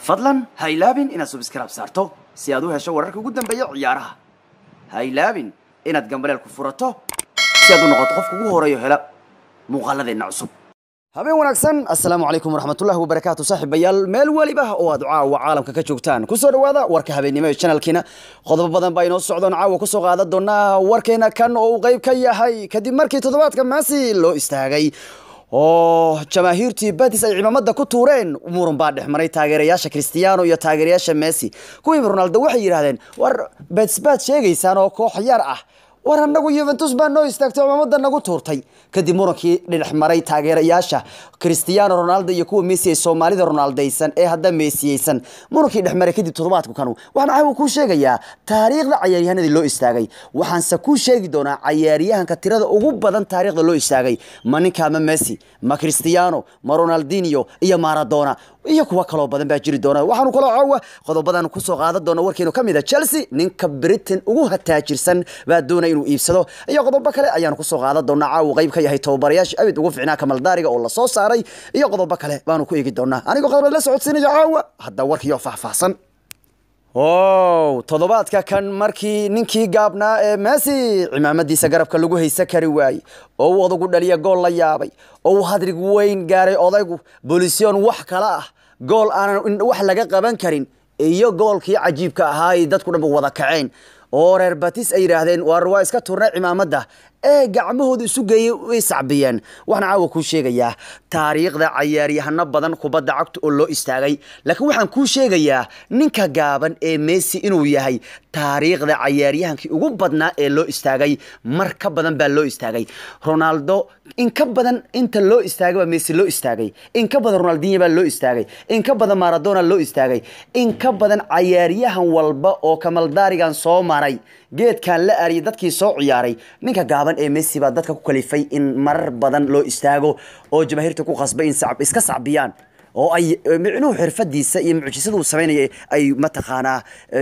fadlan ha ilaabin inaad subskrab saarto si aad u hesho wararka ugu dambeeya ciyaaraha ha ilaabin inaad gambaleel ku furato si aad u noqoto qofka ugu horeeyo hela muuqaaladeenna cusub habeen wanaagsan assalaamu calaykum waraxmatullahi wabarakaatu saaxiibayaal meel weliba oo aad caawa caalamka ka joogtaan kusoo dhawaada warka habeennimo ee channelkiina qodobo badan baa inoo socdoon caawa kusoo qaadan doonaa warkeena kan oo uu qayb ka yahay kadib markii toddobaadka maasi loo istaagay oo jamaahiirtii badis ay cimaamada ku tuureen muran baa dhex maray taageerayaasha cristiano iyo taageerayaasha messi kuwiiba ronaldo waxay yidhahdeen war bets baad sheegaysaan oo koox yar ah war anagu yuventus baa noo istaagtay cimaamada nagu tuurtay kadib murankii dhex maray taageerayaasha cristiano ronaldo iyo kuwa messi ee soomaalida ronaldaysan ee hadda meesiyeysan murankii dhex maray kadib toddobaadku kanu waxaan caawa kuu sheegayaa taariikhda cayaaryahanadii loo istaagay waxaanse kuu sheegi doonaa cayaaryahanka tirada ugu badan taariikhda loo istaagay ma ninka ma messi ma cristiano ma ronaldinho iyo maradona iyo kuwa kaloo badan baa jiri doona waxaanu kaloo caawa qodobadan kusoo qaadan doona warkeenu ka mid a chelsea ninka britain ugu hataajirsan baa doonaya inuu iibsado iyo qodobo kale ayaanu kusoo qaadan doonaa caawa qayb ka yahay tababarayaasha abid ugu ficnaa kamaldaariga oo lasoo saaray iyo qodobo kale baanu ku eegi doonaa anigoo qodobaad la socodsiinaya caawa hadda warkiyo faahfaahsan o toddobaadka kan markii ninkii gaabnaa ee messi cimaamadiisa garabka lagu haysa kari waayey oo uu odagu dhaliya gool la yaabay oo uu hadrig weyn gaaray odaygu bolision wax kale ah gool aanan wax laga qaban karin iyo goolkii cajiibka ahaa ay dadku dhanba wada kaceen oo reer batis ay yidhaahdeen war waa iska turnay cimaamada ee gacmahooda isu geeyey way sacbiyeen waxaan caawa kuu sheegayaa taariikhda cayaaryahano badan kubadda cagta oo loo istaagay laakiin waxaan kuu sheegayaa ninka gaaban ee messi inuu yahay taariikhda cayaaryahankii ugu badnaa ee loo istaagay mar ka badan baa loo istaagay ronaldo in ka badan inta loo istaagay baa messi loo istaagay in ka badan ronaldinho baa loo istaagay in ka badan maradona loo istaagay in ka badan cayaaryahan walba oo kamaldaarigan soo maray geedkan la ariyay dadkii soo ciyaaray ninka gaaban ee messi baa dadka ku kalifay in marar badan loo istaago oo jamaahiirta ku qasbay in iska sacbiyaan oo ay micnuhu xirfadiisa iyo mucjisada uu samaynaya ay mataqaanaa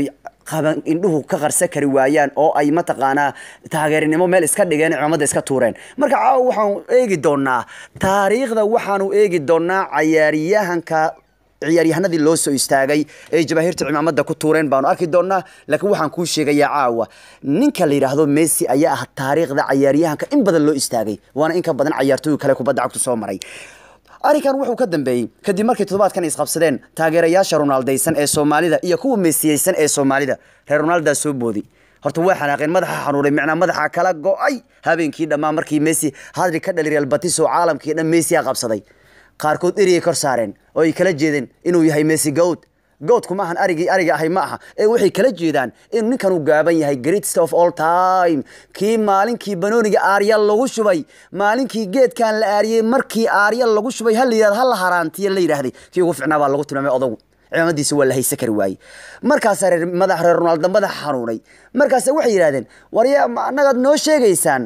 qaban indhuhu ka qarsa kari waayaan oo ay mataqaanaa taageernimo meel iska dhigeen cimaamada iska tuureen marka caawa waxaanu eegi doonaa taariikhda waxaanu eegi doonaa cayaaryahanka ciyaaryahanadii loo soo istaagay ee jamaahiirta cimaamada ku tuureen baanu arki doonaa laakiin waxaan kuu sheegayaa caawa ninka la yidhaahdo messi ayaa ah taariikhda cayaaryahanka in badan loo istaagay waana in ka badan cayaartooy kale kubadda cagtu soo maray arrinkan wuxuu ka dambeeyey kadib markii toddobaadkan isqabsadeen taageerayaasha ronaldaysan ee soomaalida iyo kuwa meesiyeysan ee soomaalida reer ronaldaa soo boodi horta waa xanaaqeen madaxa xanuunay macnaa madaxa kala go-ay habeenkii dhammaan markii messi hadri ka dhali real batis oo caalamkii dhan messia qabsaday qaarkood eriyay kor saareen oo ay kala jeedeen inuu yahay messi gowd goodku maahan arigii ariga ahay ma aha ee waxay kala jeedaan inuu ninkan uu gaaban yahay greatest of all time kii maalinkii banooniga aaryal lagu shubay maalinkii geedkan la aariyey markii aaryal lagu shubay ha la yidhahdo ha la haraantiya la yidhaahday kii ugu ficnaa baa lagu tilmaamay odagu cimaamadiisa waa la haysa kari waayey markaasaa reer madax reer ronaldo madaxa xanuunay markaasa waxay yidhahdeen warya annagaad noo sheegaysaan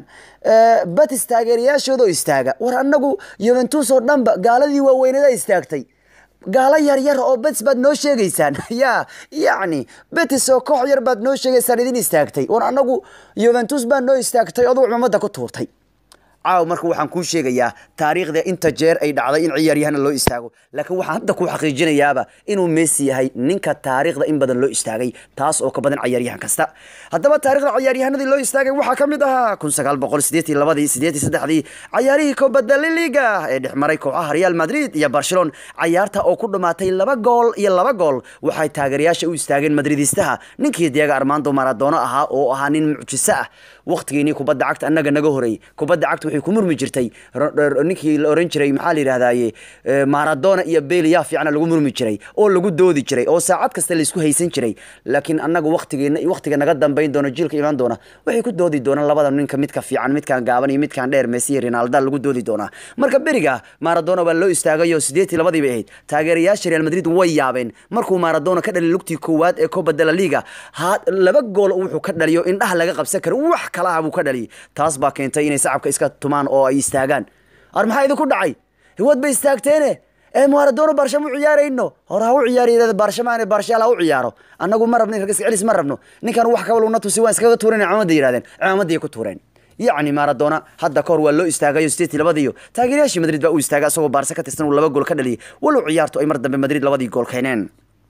batis taageerayaashooda oo istaaga war annagu yuventus oo dhanba gaaladii waaweynada istaagtay gaalo yar yar oo betis baad noo sheegaysaan ya yacni betis oo koox yar baad noo sheegaysaan idin istaagtay war annagu yuventus baa noo istaagtay odugu cimaamada ku tuurtay caaw marka waxaan kuu sheegayaa taariikhda inta jeer ay dhacday in ciyaaryahana loo istaago laakiin waxaan hadda ku xaqiijinayaaba inuu messi yahay ninka taariikhda in badan loo istaagay taas oo ka badan cayaaryahan kasta haddaba taarikhda cayaaryahanadii loo istaagay waxaa ka mid ahaa kun sagaal boqol sideetii labadii sideetii saddexdii cayaarihii kubadda liliga ee dhex maray kooxaha real madrid iyo barcelona cayaarta oo ku dhamaatay laba gool iyo laba gool waxay taageerayaasha u istaageen madridistaha ninkii diego armando maradona ahaa oo ahaa nin mucjiso ah waqtigiinii kubadda cagta annaga naga horeeyey kubadda cagta waxay ku murmi jirtay ninkii la oran jiray maxaa la yidhahdaaye maradona iyo bale yaa fiicna lagu murmi jiray oo lagu doodi jiray oo saacad kasta laysku haysan jiray laakiin annaga waqtigeena waqtiga naga dambayn doona jiilka imaan doona waxay ku doodi doonaan labada ninka midka fiican midkaan gaaban iyo midkaan dheer messi iyo ronaldo lagu doodi doonaa marka beriga maradona baa loo istaagay oo sideetii labadii bay ahayd taageerayaasha real madrid way yaabeen markuu maradona ka dhaliy lugtii koowaad ee copa de la liga laba gool wuxuu ka dhaliyo indhaha laga qabsan kara wax kalaha buu ka dhaliyay taas baa keentay inay sacabka iska tumaan oo ay istaagaan ar maxaa idinku dhacay hiwad bay istaagteene ee maradona baarsha mu ciyaarayno hore ha u ciyaariy baarshamaan baarshaal ha u ciyaaro annagu ma rabno iska celis ma rabno ninkan wax kabaluna tusi waan iskaga tuuran cimaamada yidhahdeen cimaamaday ku tuureen yacni maradona hadda kahor waa loo istaagayo sideetii labadiyo taageerayaashii madrid baa u istaagay asagoo baarse ka tirsan uu laba gool ka dhaliyay walow ciyaartu ay mar dambe madrid labadii gool keeneen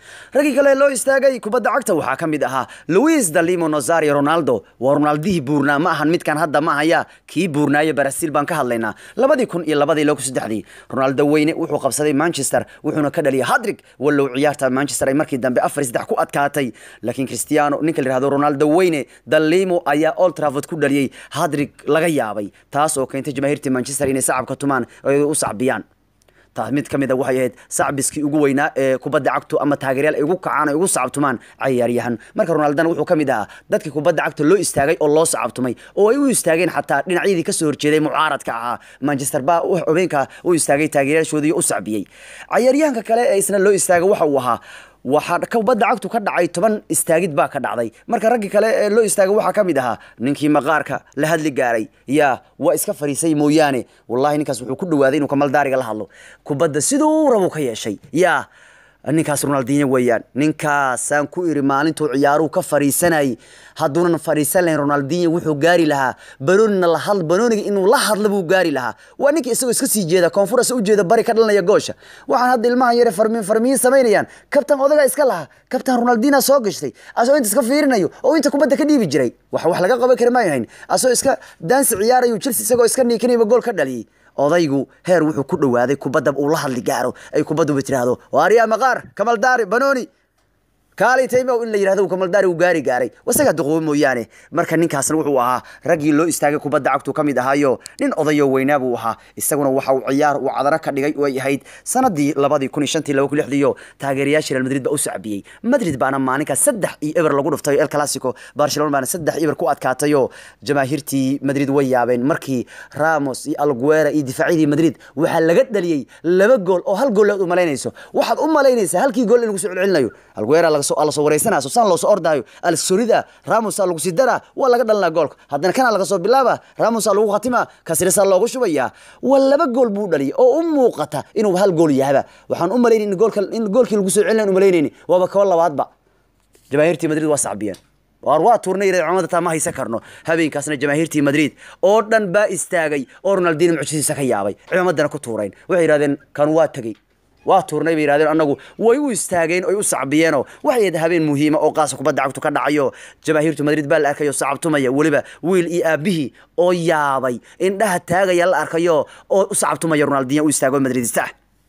raggii kale loo istaagay kubadda cagta waxaa ka mid ahaa luis dalimo nozario ronaldo waa ronaldihii buurnaa ma ahan midkan hadda ma haya kii buurnaaye barasil baan ka hadlaynaa labadii kun iyo labadii loo ku saddexdii ronaldo weyne wuxuu qabsaday manchester wuxuuna ka dhaliyay hadrig wallow ciyaarta manchester ay markii dambe afar saddex ku adkaatay laakiin cristiano ninka la yihahdo ronaldo weyne dalimo ayaa old trafford ku dhaliyey hadrig laga yaabay taas oo keentay jamaahiirtii manchester inay sacabka tumaan oo ay u sacbiyaan taas mid ka mid a waxay ahayd sacbiskii ugu weynaa ee kubadda cagtu ama taageeryaal ay ugu kacaan ay ugu sacabtumaan cayaaryahan marka ronaldana wuxuu ka mid ahaa dadkii kubadda cagta loo istaagay oo loo sacabtumay oo ay u istaageen xataa dhinacyadii kasoo horjeeday mucaaradka ahaa manchester baa xubeenka u istaagay taageeryaashoodii u sacbiyey cayaaryahanka kale ee isna loo istaagay waxa uu ahaa waxaa kubadda cagtu ka dhacay toban istaagid baa ka dhacday marka raggii kale ee loo istaagay waxaa ka mid ahaa ninkii maqaarka la hadli gaaray yaa waa iska fariisay mooyaane wallahi ninkaas wuxuu ku dhawaaday inuu kamaldaariga la hadlo kubadda siduu rabu ka yeeshay yaa ninkaas ronaldinho weeyaan ninkaasaan ku iri maalintuu ciyaaruhu ka fariisanayay hadduunan fariisan lahayn ronaldinho wuxuu gaari lahaa banoonina la had banooniga inuu la hadla buu gaari lahaa waa ninkii isagoo iska sii jeeda koonfurasa u jeeda bari ka dhalanaya goosha waxaan hadda ilmahan yare farmi farmiyin samaynayaan kabtan odagaa iska lahaa kabtan ronaldina soo gashtay asoo inta iska fiirinayo oo inta kubadda ka dhiibi jiray wax wax laga qaban kari maayahayn asoo iska daansi ciyaarayo chelsea isagoo iska niikinayba gool ka dhaliyey odaygu heer wuxuu ku dhawaaday kubadda uu la hadli gaaro ay kubadduba tiraahdo waariyaa maqaar kamaldaari banooni kaali taymow in la yidhahdo kamaldaari uu gaari gaaray wasagaa duqoobo mooyaane marka ninkaasna wuxuu ahaa raggii loo istaagay kubadda cagtu ka mid ahaayo nin odayo weynaa buu ahaa isaguna waxa uu ciyaar uu cadaro ka dhigay oo ay ahayd sanadii labadii kun iyo shantii laba kun lixdiiyo taageerayaashii real madrid baa u sacbiyey madrid baana maalinkaas saddex iyo eber lagu dhuftay el clasico barcelona baana saddex eber ku adkaatayoo jamaahiirtii madrid way yaabeen markii ramos iyo alguera iyo difaacyadii madrid waxaa laga dhaliyey laba gool oo hal gool aad u malaynayso waxaad u malaynaysaa halkii gool in lagu soo celcelinayo alguera laga lasoo wareysanaa sosaan loosoo ordaayo alsorida ramosa lagu sii daraa waa laga dhalinaa goolka haddana kana laga soo bilaaba ramosa lagu khatimaa kasirisa loogu shubayaa waa laba gool buu dhaliyay oo u muuqata inuu hal gool yahaba waxaan u malaynayni goolka in goolkii lagu soo celinayn u malaynayni waaba kaba labaadba jamaahiirtii madrid waa sacbiyeen waar waa tuurnay cumada taa ma haysan karno habeenkaasna jamaahiirtii madrid oo dhan baa istaagay oo ronaldino mucjisiisa ka yaabay cimamadana ku tuurayn waxay yidhahdeen kan waa tegey waa tuurnay bay yidhahdeen annagu way u istaageen oy u sacbiyeenoo waxay ahayd habeen muhiima oo qaasa kubadda cagtu ka dhacayo jamaahiirtu madrid baa la arkayo sacabtumaya weliba wiil iyo aabihii oo yaabay indhaha taagaya la arkayo oo u sacabtumaya ronaldinho u istaago madridista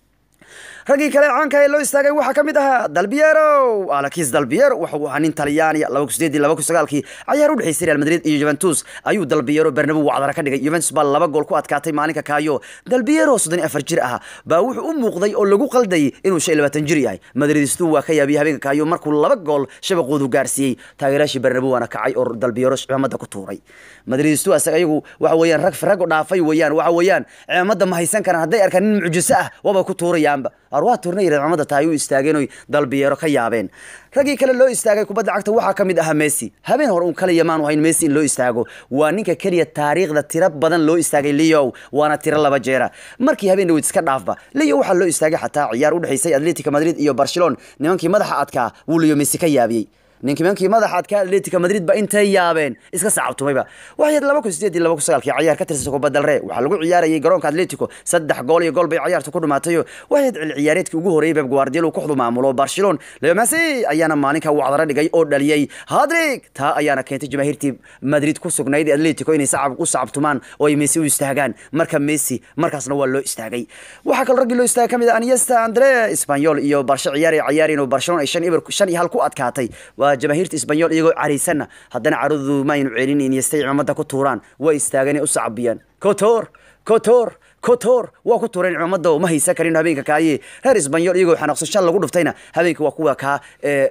raggii kale caanka ee loo istaagay waxaa ka mid ahaa dalbiero alakis dalbiero wuxuu ahaa nin talyaaniya laba kun sideedii laba kun sagaalkii cayaar u dhexeysay real madrid iyo juventus ayuu dalbiero bernabo wacdara ka dhigay juventus baa laba gool ku adkaatay maalinka kaayo dalbiero soddon iyo afar jir ah baa wuxuu u muuqday oo lagu qaldayay inuu shan iyo labaatan jir yahay madridistu waa ka yaabiyey habeenka kaayo markuu laba gool shabaqoodu gaarsiiyey taageeraashii bernabo waana kacay oo dalbiero cimaamada ku tuuray madridistu asaga ayagu waxa weeyaan rag rag dhaafay weeyaan waxa weeyaan cimaamada ma haysan karaan hadday arkaan nin mucjiso ah waaba ku tuurayaanba arwaa tuurnay ciidamada tahay u istaageen oy dalbiyeero ka yaabeen raggii kale loo istaagay kubadda cagta waxaa ka mid ahaa messi habeen hore un kale yamaan ahayn messi in loo istaago waa ninka keliya taariikhda tiro badan loo istaagay leo waana tiro laba jeera markii habeen dhaweyd iska dhaafba leo waxaa loo istaagay xataa ciyaar u dhexaysay atletica madrid iyo barcelona nimankii madaxa adkaa wuu leo messi ka yaabiyey ninkii mankii madaxa adkaa atletica madrid ba intay yaabeen iska sacabtumayba waxay laba kun sideed iyo laba kun sagaalkii cayaar ka tirsan kubadda ree waxaa lagu ciyaarayay garoonka atletico saddex gool iyo gool bay ciyaarta ku dhumaatayo waxay cil ciyaareedkii ugu horreeyay beb guardiola uu kooxdu maamulo barcelona leo messi ayaana maalinka wacdara dhigay oo dhaliyey hadrig taa ayaana keentay jamaahiirtii madrid ku sugnayd atletico inay sacab u sacabtumaan oo ay messi u istaagaan marka messi markaasna waa loo istaagay waxaa kaloo raggii loo istaagay ka mid ah aniesta andre espanyol iyo barsho ciyaar ay ciyaareen oo barcelona ay shan iber shan iyo hal ku adkaatay waa jamaahiirta isbanyol iyagoo caraysanna haddana caradoodu ma aynu celin iniyastay cimaamada ku tuuraan way istaageen ay u sacabiyaan kotor kotor kotor waa ku tuureen cimaamada oo ma haysan karin habeenka kaaye reer isbanyol iyagoo xanaaqso shan lagu dhuftayna habeenka waa kuwa kaa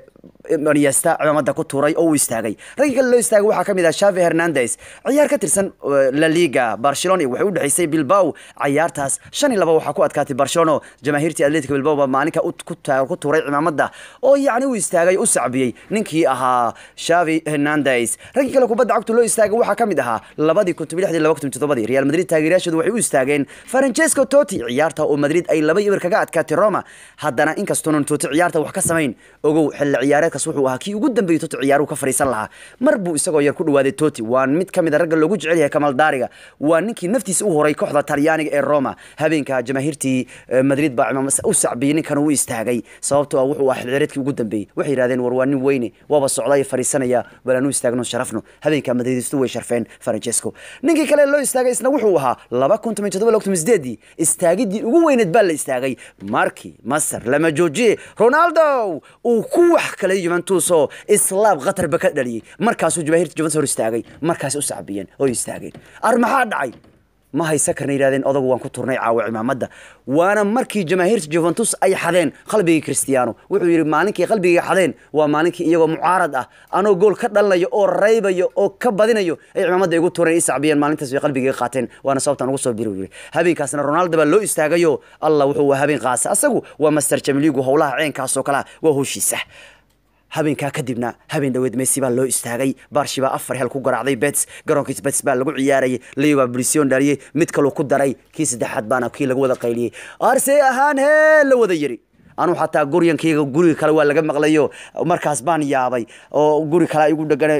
aniesta cimaamada ku tuuray oo u istaagay raggii kale loo istaagay waxaa ka mid ah shavi hernandez ciyaar ka tirsan la liga barcelona waxay u dhexaysay bilbao cayaartaas shan iyo laba waxaa ku adkaatay barcelona jamaahiirtii atletica bilbao baa maalinka ku tuuray cimaamada oo yacni u istaagay u sacbiyey ninkii ahaa shavi hernandez raggii kale kubadda cagtu loo istaagay waxaa ka mid ahaa labadii kun toban lixdii laba kun toddobadii real madrid taageerayaashoodu waxay u istaageen francesco toti ciyaarta oo madrid ay laba ibir kaga adkaatay roma haddana inkastoonan toti ciyaarta wax ka samayn ogow xilli ciyaareedkaas wuxuu ahaa kii ugu dambeeyey toti ciyaaruhu ka fadhiisan lahaa mar buu isagoo yar ku dhawaaday toti waa mid ka mid a ragga loogu jecel yahay kamal daariga waa ninkii naftiisa u horay kooxda talyaaniga ee roma habeenka jamaahiirtii madrid baa cimaam u sacbiyey ninkan uu istaagay sababtoo ah wuxuu ahaa xilli ciyaareedkii ugu dambeeyey waxay yidhahdeen war waa nin weyne waaba socday fadhiisanaya bal aanu istaagno sharafno habeenka madridistu way sharfeen francesco ninkii kale loo istaagay isna wuxuu ahaa laba kun toban todoba laba kun sideedii istaagidii ugu weyneed baa la istaagay markii masar lama joojiye ronaldo uu ku wax kale juventus oo islaab qatarba ka dhaliyey markaasuu jamaahirta juventus hor istaagay markaas u sacbiyeen oo istaageen ar maxaa dhacay ma haysa karna yidhahdeen odagu waan ku turnay caawa cimaamada waana markii jamaahiirta juventus ay xadeen qalbigii cristiano wuxuu yidhi maalinkii qalbigii xadeen waa maalinkii iyagoo mucaarad ah anoo gool ka dhalinayo oo raybayo oo ka badinayo ay cimaamada igu tureen i sacbiyeen maalintaas bay qalbigii qaateen waana sababtaan ugu soo biri yidhi habeenkaasna ronaldo baa loo istaagayo allah wuxuu waa habeen qaasa asagu waa master jamiligu howlaha ceenkaasoo kalea waa howshiisa habeenkaa kadibna habeen dhaweed messi baa loo istaagay barshi baa afar hel ku garaacday bets garoonkiis bets baa lagu ciyaarayay leo baa brision dhaliyey mid kaluu ku daray kii saddexaad baana kii lagu wada qayliyey arsey ahaan hee la wada yiri anuu xataa guryankayga guriga kale waa laga maqlayo markaas baan yaabay oo guri kale igu dhegana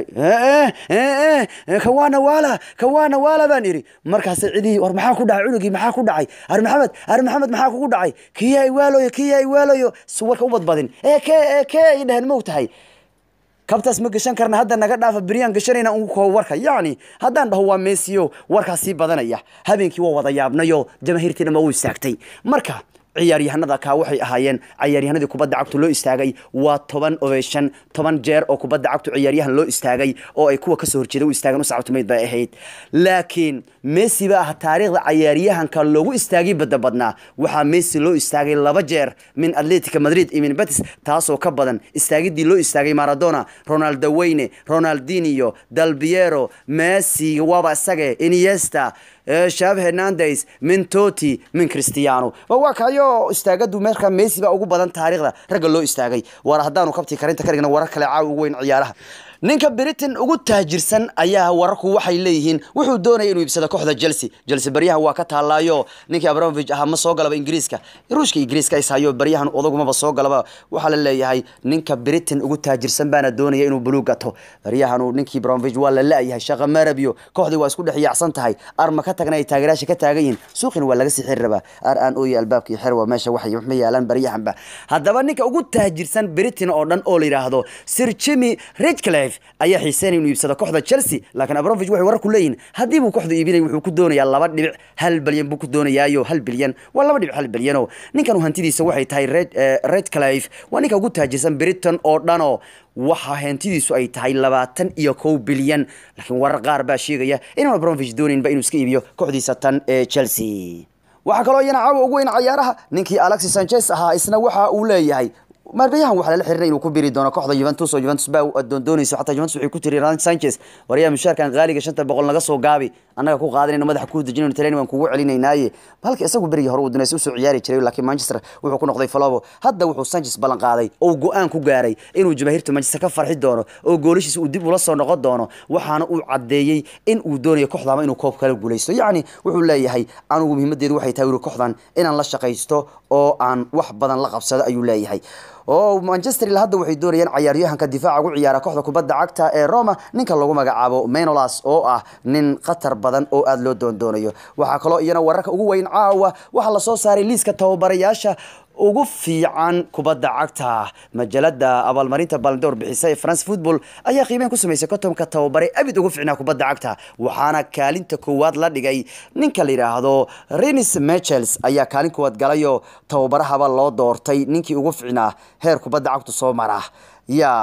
kawaana waala kawaana waala baan iri markaas cidihii war maxaa ku dhacay cunugii maxaa ku dhacay ar maxamed ar maxamed maxaa kugu dhacay kiyaa iwaaloyo kiyaa iwaaloyo warka u badbadin ee ke ee ke ay dhaheen mow tahay kabtaas ma gashan karna hadda naga dhaafa beryaan gashanayna ugu koobo warka yacni haddaan dhaho waa meesiyo warkaas sii badanaya habeenkii waa wada yaabnayo jamaahiirtiina ma u istaagtay marka ciyaaryahanada kaa waxay ahaayeen ciyaaryahanadii kubadda cagtu loo istaagay waa toban obeyshan toban jeer oo kubadda cagtu ciyaaryahan loo istaagay oo ay kuwa kasoo horjeeda u istaagan u sacabtumayd bay ahayd laakiin messi ba ah taariikhda ciyaaryahanka loogu istaagay badda badnaa waxaa messi loo istaagay laba jeer min atletica madrid iyo min betis taasoo ka badan istaagidii loo istaagay maradona ronaldo weyne ronaldinio dalbiero messi waaba isage iniesta shav hernandes min toti min cristiano waa kayo istaagadu markaa messi baa ugu badan taariikhda ragga loo istaagay war haddaanu kabtii karinta ka dhigna warar kale caawa ugu weyn ciyaaraha ninka britain ugu taajirsan ayaa wararku waxay leeyihiin wuxuu doonaya inuu iibsado kooxda chelsea chelsea baryahan waa ka taallaayo ninkii abramovich ahaa ma soo galaba ingiriiska ruushka ingiriiska ishayo baryahan odagumaba soo galaba waxaa la leeyahay ninka britain ugu taajirsan baana doonaya inuu buluug gato baryahan ninkii abramovich waa la la-yahay shaqa marabyo kooxdii waa isku dhex yaacsan tahay arma ka tagna ay taageeraasha ka taagan yihiin suuqina waa laga sii xiri rabaa ar aan ooye albaabkii xerwa meesha waxay ma yaalaan baryahanba haddaba ninka ugu taajirsan britain oo dhan oo la yidhaahdo sir jimmy redcliffe ayaa xiiseynaya inuu iibsado kooxda chelsea laakiin abramovich waxay warar ku leeyihin haddii buu kooxdu iibinay wuxuu ku doonayaa laba dhibic hal bilyan buu ku doonayaayo hal bilyan waa laba dhibic hal bilyanoo ninkan hantidiisa waxay tahay red redcliffe waa ninka ugu taajirsan britain oo dhanoo waxa hantidiisu ay tahay labaatan iyo kow bilyan laakiin warar qaar baa sheegaya inaan abramovich doonaynba inuu iska iibiyo kooxdiisa tan ee chelsea waxaa kaloo iyana caawa ugu weyn cayaaraha ninkii alexis sanchez ahaa isna waxa uu leeyahay marbayahan waxaa lala xirinay inuu ku biri doono kooxda Juventus oo Juventus baa doondoonayso xataa Juventus waxay ku tiri Renan Sanchez wariyaha mushaarkan qaaliga shanta boqol naga soo gaabi annaga ku qaadanayna madaxa ku dejinayno taleen waan kugu celinaynaaye halka isagu berigi hore uu doonayso soo ciyaari jiray laakiin Manchester wuxuu ku noqday Falabo hadda wuxuu Sanchez ballan qaaday oo go'aan ku gaaray inuu jamaahirta Manchester ka farxi doono oo goolashiisa uu dib ula soo noqon doono waxaana uu cadeeyay in uu doonayo kooxdama inuu koob kala guuleysto yacni wuxuu leeyahay anigu muhiimadeedu waxay tahay kooxdan inaan la shaqaysto oo aan wax badan la qabsado ayuu leeyahay oo manchester ilaa hadda waxay doonayaan cayaaryahanka difaaca ugu ciyaara kooxda kubadda cagta ee roma ninka lagu magacaabo menolas oo ah nin khatar badan oo aada loo doondoonayo waxaa kaloo iyana wararka ugu weyn caawa waxaa lasoo saaray liiska tababarayaasha ugu fiican kubadda cagta majalada abaalmarinta baldoor bixisa ee france football ayaa qiimeyn ku samaysay kotomka tababare abid ugu fiicnaa kubadda cagta waxaana kaalinta koowaad la dhigay ninka la yidhaahdo renis mechels ayaa kaalin koowaad galayo tababarahaba loo doortay ninkii ugu fiicnaa heer kubadda cagtu soo mara ya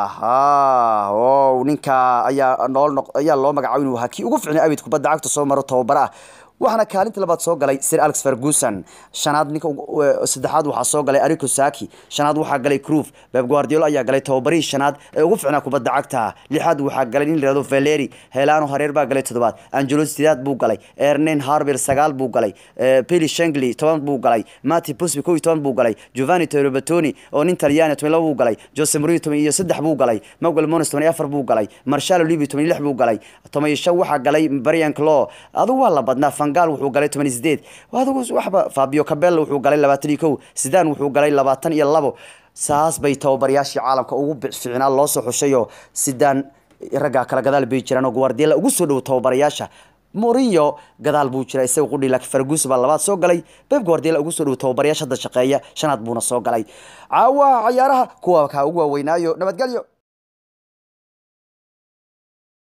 o ninka ayaa nool ayaa loo magacaabo inuu ahaa kii ugu fiicnaa abid kubadda cagta soo maro tababaraha waxaana kaalinta labaad soo galay sir alex ferguson shanaad ninka saddexaad waxaa soo galay arico saki shanaad waxaa galay cruf beb guardiolo ayaa galay tababarihii shanaad ee ugu ficnaa kubadda cagta lixaad waxaa galay nin layihahdo valeri helano hareer baa galay toddobaad angelo sidaad buu galay ernen harber sagaal buu galay peli shengli toban buu galay mati pusby kow iyo toban buu galay giovanni terobatoni oo nin talyaani toban laba buu galay jose mourinho toban iyo saddex buu galay maguel mones toban iyo afar buu galay marshalo libi toban iyo lix buu galay toban iyo shan waxaa galay brian clo adu waa la badnaa vangal wuxuu galay toban iyo sideed adigu waxba fabio cabella wuxuu galay labaatan iyo kow sidan wuxuu galay labaatan iyo labo saas bay tababarayaashii caalamka ugu ficnaa loo soo xushayoo sidaan raggaa kala gadaal bay jiraan oo guardiola ugu soo dhow tababarayaasha Mourinho gadaal buu jira isaga qudhi laakiin Ferguson baa labaad soo galay Pep Guardiola ugu soo dhow tababarayaasha hadda shaqeeya shanaad buuna soo galay caawa ciyaaraha kuwa ka ugu waaweynaayo nabadgelyo